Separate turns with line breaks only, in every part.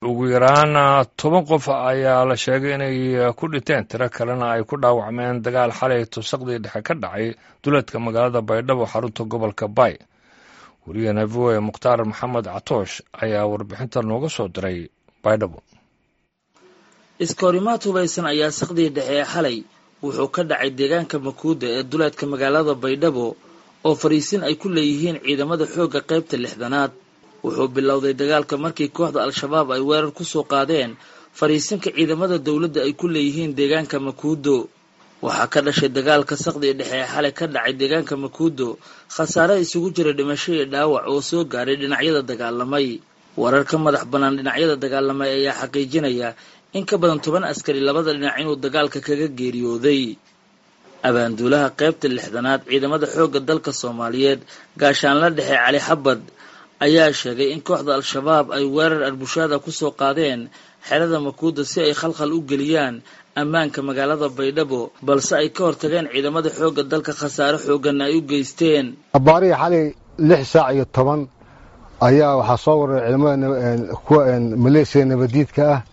ugu yaraan toban qof ayaa la sheegay inay ku dhinteen tiro kalena ay ku dhaawacmeen dagaal xalay tusaqdii dhexe ka dhacay duleedka magaalada baydhabo xarunta gobolka bay wariyaheena v o e mukhtaar maxamed catoosh ayaa warbixinta nooga soo diray baydhabo
iskahorimaad hubaysan ayaa saqdii dhexe ee xalay wuxuu ka dhacay deegaanka makuuda ee duleedka magaalada baydhabo oo fariisin ay ku leeyihiin ciidamada xoogga qaybta lixdanaad wuxuu bilowday dagaalka markii kooxda al-shabaab ay weerar ku soo qaadeen fariisinka ciidamada dowladda ay ku leeyihiin deegaanka makuudo waxaa ka dhashay dagaalka saqdii dhexe ee xalay ka dhacay deegaanka makuudo khasaare isugu jira dhimasho iyo dhaawac oo soo gaaray dhinacyada dagaalamay warar ka madax bannaan dhinacyada dagaalamay ayaa xaqiijinaya in ka badan toban askari labada dhinac inuu dagaalka kaga geeriyooday abaanduulaha qaybta lixdanaad ciidamada xoogga dalka soomaaliyeed gaashaanla dhexe cali xabad ayaa sheegay in kooxda al-shabaab ay weerar arbushaada ku soo qaadeen xerada makuuda si ay khalkhal u geliyaan ammaanka magaalada baydhabo balse ay ka hortageen ciidamada xoogga dalka khasaare xoogganna ay u geysteen
abaarihii xalay lix saac iyo toban ayaa waxaa soo waray ciidamada kuwa maleesiya nabadiidka ah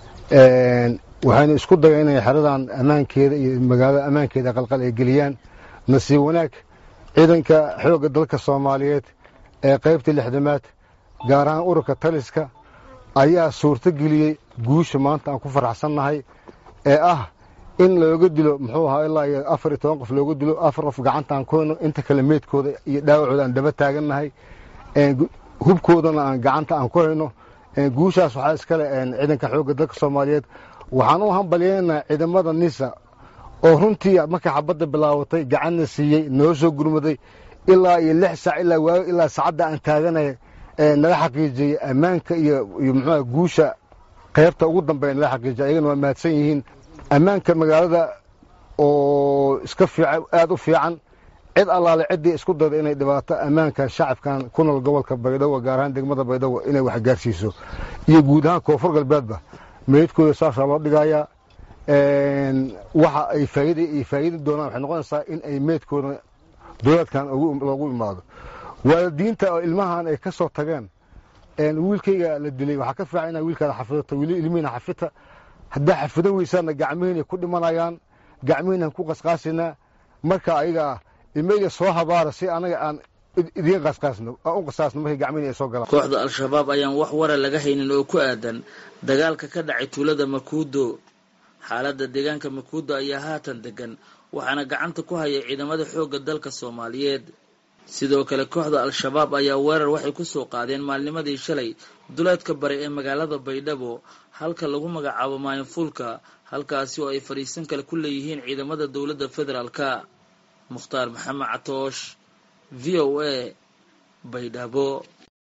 waxayna isku dayeen inay xeradan ammaankeeda iyo magaalada ammaankeeda qalqal ay geliyaan nasiib wanaag ciidanka xoogga dalka soomaaliyeed ee qaybta lixdamaad gaar ahaan ururka taliska ayaa suurto geliyey guusha maanta aan ku faraxsannahay ee ah in looga dilo muxuu ahaa ilaa iyo afar iyo toban qof looga dilo afar qof gacanta aan ku hayno inta kale meydkooda iyo dhaawacooda aan daba taagannahay hubkoodana aan gacanta aan ku hayno guushaas waxaa iskale ciidanka xoogga dalka soomaaliyeed waxaan u hambalyeynaa ciidamada nisa oo runtii markay xabadda bilaabatay gacanna siiyey noo soo gurmaday ilaa iyo lix saac ilaa waago ilaa saacadda aan taaganay naga xaqiijiyey ammaanka iyo iyo muxuuha guusha qaybta ugu dambeeya naga xaqiijiyay ayagana waa mahadsan yihiin ammaanka magaalada oo iska fiican aada u fiican cid allaale ciddii isku dayda inay dhibaato ammaanka shacabkan ku nool gobolka baydhabo gaar ahaan degmada baydhabo inay wax gaarsiiso iyo guud ahaan koonfur galbeedba meydkooda saasaa loo dhigayaa waxa ay faa'iida ay faa'iidi doonaan waxay noqonaysaa in ay meydkooda dowladkan loogu imaado waalidiinta oo ilmahan ay ka soo tageen wiilkayga la dilay waxaa ka fiican inaa wiilkaada xafidato weli ilmihiina xafita haddaa xafidan weysaana gacmihiinay ku dhimanayaan gacmihiinaan ku qasqaasinaa marka ayaga ah ilmayga soo habaara si anaga aan idiin qasqaasno aan u qasaasno markay gacmihiina ay soo galaan
kooxda al-shabaab ayaan wax wara laga haynin oo ku aadan dagaalka ka dhacay tuulada makuudo xaaladda deegaanka makuudo ayaa haatan degan waxaana gacanta ku haya ciidamada xoogga dalka soomaaliyeed sidoo kale kooxda al-shabaab ayaa weerar waxay ku soo qaadeen maalnimadii shalay duleedka bare ee magaalada baydhabo halka lagu magacaabo maayinfuulka halkaasi oo ay fadhiisan kale ku leeyihiin ciidamada dowladda federaalka mukhtaar maxamed catoosh v o a baydhabo